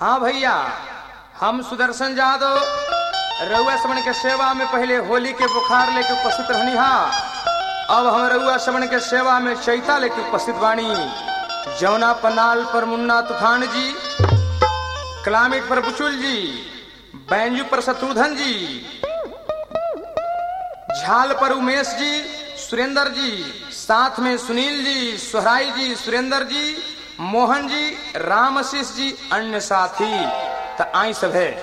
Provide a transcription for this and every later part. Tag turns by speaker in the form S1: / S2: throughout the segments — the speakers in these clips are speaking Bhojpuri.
S1: हाँ भैया हम सुदर्शन यादव रउआ समन के सेवा में पहले होली के बुखार लेके उपस्थित रहनी हा अब हम रउआ समन के सेवा में चैता लेके उपस्थित बानी जौना पनाल पर मुन्ना तूफान जी क्लामिट पर बुचुल जी बैंजू पर शत्रुधन जी झाल पर उमेश जी सुरेंद्र जी साथ में सुनील जी सोहराई जी सुरेंद्र जी मोहन जी रामशीष जी अन्य साथी त आई सब है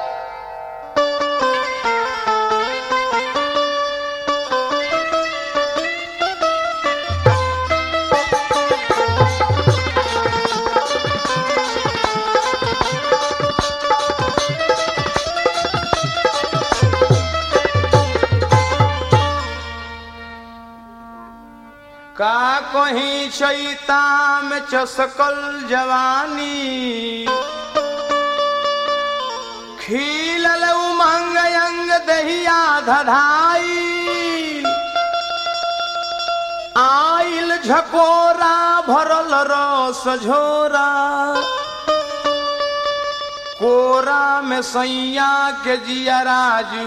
S1: का कहीं चैता में चसकल जवानी खिलल उमंग अंग दहिया धधाई आइल झकोरा भरल रस झोरा कोरा में सैया के जिया राजू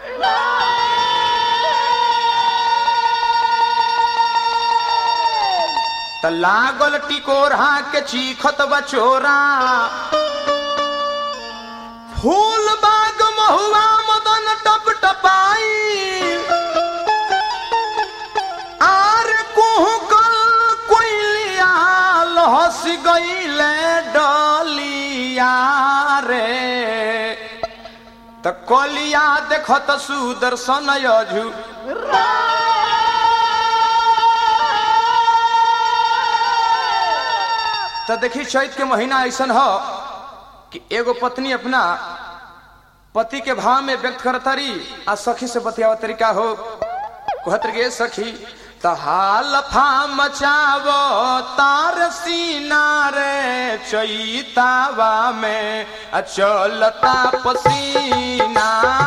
S1: त लागल टिकोरा के चीखत बचोरा फूल बाग महुआ मदन टप टपाई आर कुहकल कोइलिया हंस गईले डलिया रे त कलिया देखत सुदर्शन यजु तो देखी चैत के महीना ऐसा हो कि एगो पत्नी अपना पति के भाव में व्यक्त करतारी आ सखी से बतियावा तरीका हो कहत गे सखी त हाल फा मचावो तार सीना रे चैतावा में आ चलता पसीना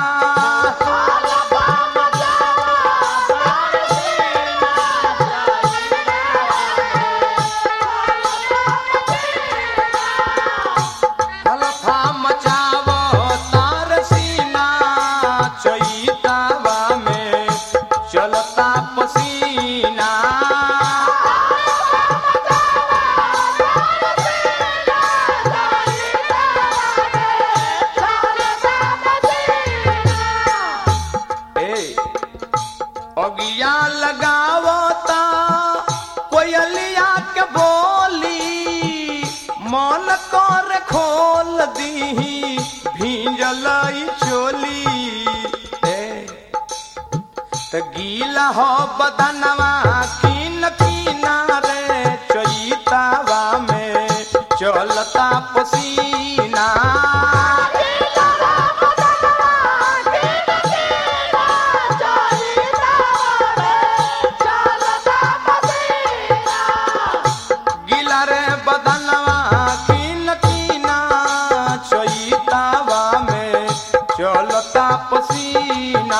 S1: हलफा मचावो तार सीना चैतावा में चलता पसीना ए अगिया लगावता कोयलिया के बोली मन कर खोल दीही भींजल ई चोली ए त गीला हो बदनवा कीन कीना रे चैतावा में चलता पसीना गीला रे बदनवा कीन कीना चैतावा में चलता पसीना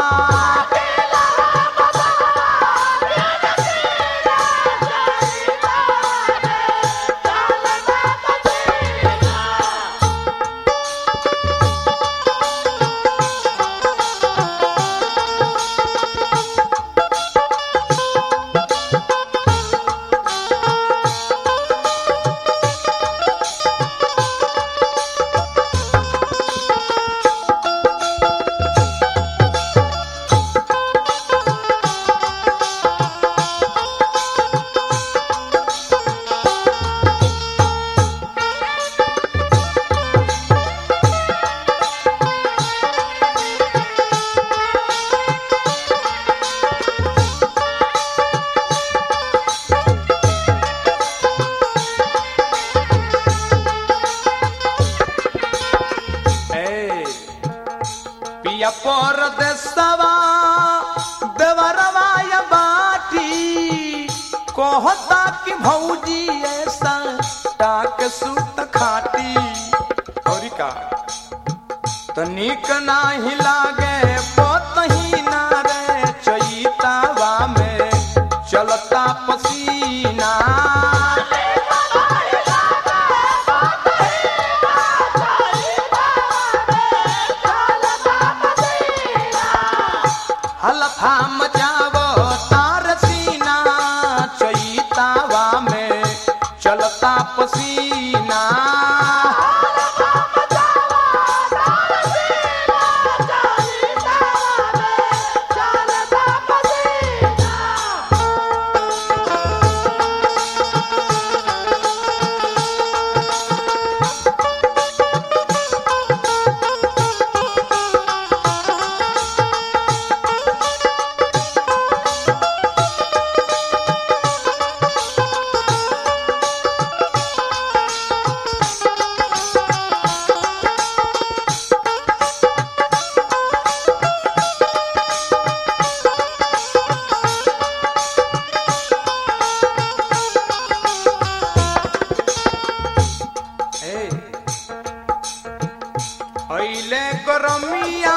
S1: ए पिया पर देसवा देवरवा या बाटी कहता कि भौजी ऐसा टाक सूत खाटी औरी का तो निक नाही लागे पोतही ना रे चैतावा में चलता पसीना मिले गरमिया